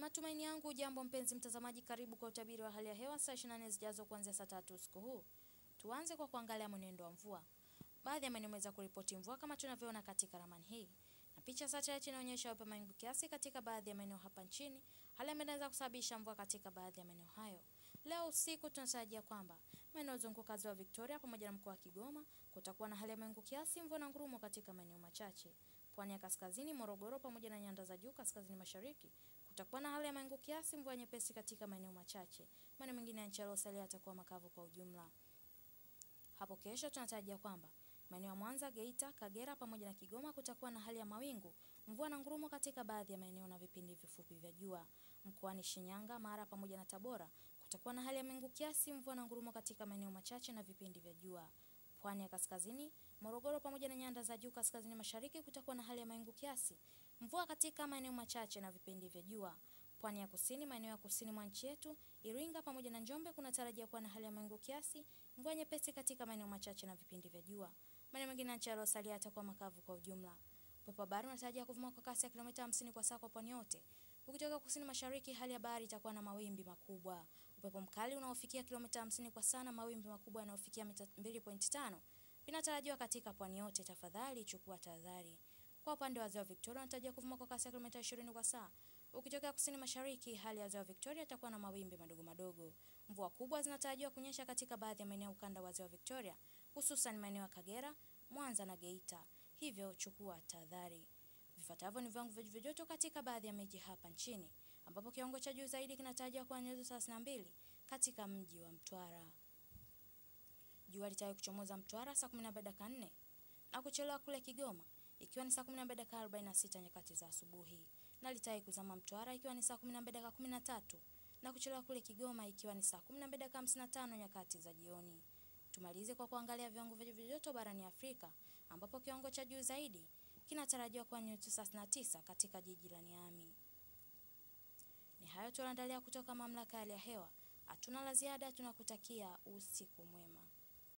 matumaini yangu jambo mpenzi mtazamaji, karibu kwa utabiri wa hali ya hewa saa 24 zijazo kuanzia saa tatu usiku huu. Tuanze kwa kuangalia mwenendo wa mvua. Baadhi ya maeneo yameweza kuripoti mvua kama tunavyoona katika ramani hii, na picha satellite inaonyesha upe mawingu kiasi katika baadhi ya maeneo hapa nchini, hali ambayo inaweza kusababisha mvua katika baadhi ya maeneo hayo. Leo usiku tunatarajia kwamba maeneo zunguka ziwa Victoria pamoja na mkoa wa Kigoma kutakuwa na hali ya mawingu kiasi, mvua na ngurumo katika maeneo machache. Pwani ya kaskazini, Morogoro pamoja na nyanda za juu kaskazini mashariki kutakuwa na hali ya mawingu kiasi, mvua nyepesi katika maeneo machache. Maeneo mengine ya nchi yaliyosalia yatakuwa makavu kwa ujumla. Hapo kesho tunatarajia kwamba maeneo ya Mwanza, Geita, Kagera pamoja na Kigoma kutakuwa na hali ya mawingu, mvua na ngurumo katika baadhi ya maeneo na vipindi vifupi vya jua. Mkoani Shinyanga, Mara pamoja na Tabora kutakuwa na hali ya mawingu kiasi, mvua na ngurumo katika maeneo machache na vipindi vya jua. Pwani ya kaskazini, Morogoro pamoja na nyanda za juu kaskazini mashariki kutakuwa na hali ya mawingu kiasi, mvua katika maeneo machache na vipindi vya jua. Pwani ya kusini, maeneo ya kusini mwa nchi yetu, Iringa pamoja na Njombe kunatarajia kuwa na hali ya mawingu kiasi, mvua nyepesi katika maeneo machache na vipindi vya jua. Maeneo mengine ya nchi yaliyosalia yatakuwa makavu kwa ujumla. Upepo wa bahari unatarajia kuvuma kwa kasi ya kilomita 50 kwa saa kwa pwani yote. Ukitoka kusini mashariki, hali ya bahari itakuwa na mawimbi makubwa. Upepo mkali unaofikia kilomita 50 kwa saa na mawimbi makubwa yanayofikia mita 2.5 vinatarajiwa katika pwani yote. Tafadhali chukua tahadhari. Kwa upande wa ziwa Victoria unatarajia kuvuma kwa kasi ya kilomita 20 kwa saa. Ukitokea kusini mashariki, hali ya ziwa Victoria itakuwa na mawimbi madogo madogo. Mvua kubwa zinatarajiwa kunyesha katika baadhi ya maeneo ya ukanda wa ziwa Victoria, hususan maeneo ya Kagera, Mwanza na Geita. Hivyo chukua tahadhari. Vifuatavyo ni viwango vya joto katika baadhi ya miji hapa nchini, ambapo kiwango cha juu zaidi kinatarajiwa kuwa nyuzi 32 katika mji wa Mtwara. Jua litaweza kuchomoza Mtwara saa 12 dakika 4 na kuchelewa kule Kigoma ikiwa ni saa 12 dakika 46 nyakati za asubuhi, na litaweza kuzama Mtwara ikiwa ni saa 12 dakika 13 na kuchelewa kule Kigoma ikiwa ni saa 12 dakika 55 nyakati za jioni. Tumalize kwa kuangalia viwango vya joto barani Afrika ambapo kiwango cha juu zaidi kinatarajiwa kuwa nyuzi 39 katika jiji la Niamey. Ni hayo tunaandalia kutoka mamlaka ya hali ya hewa. Hatuna la ziada, tunakutakia usiku mwema.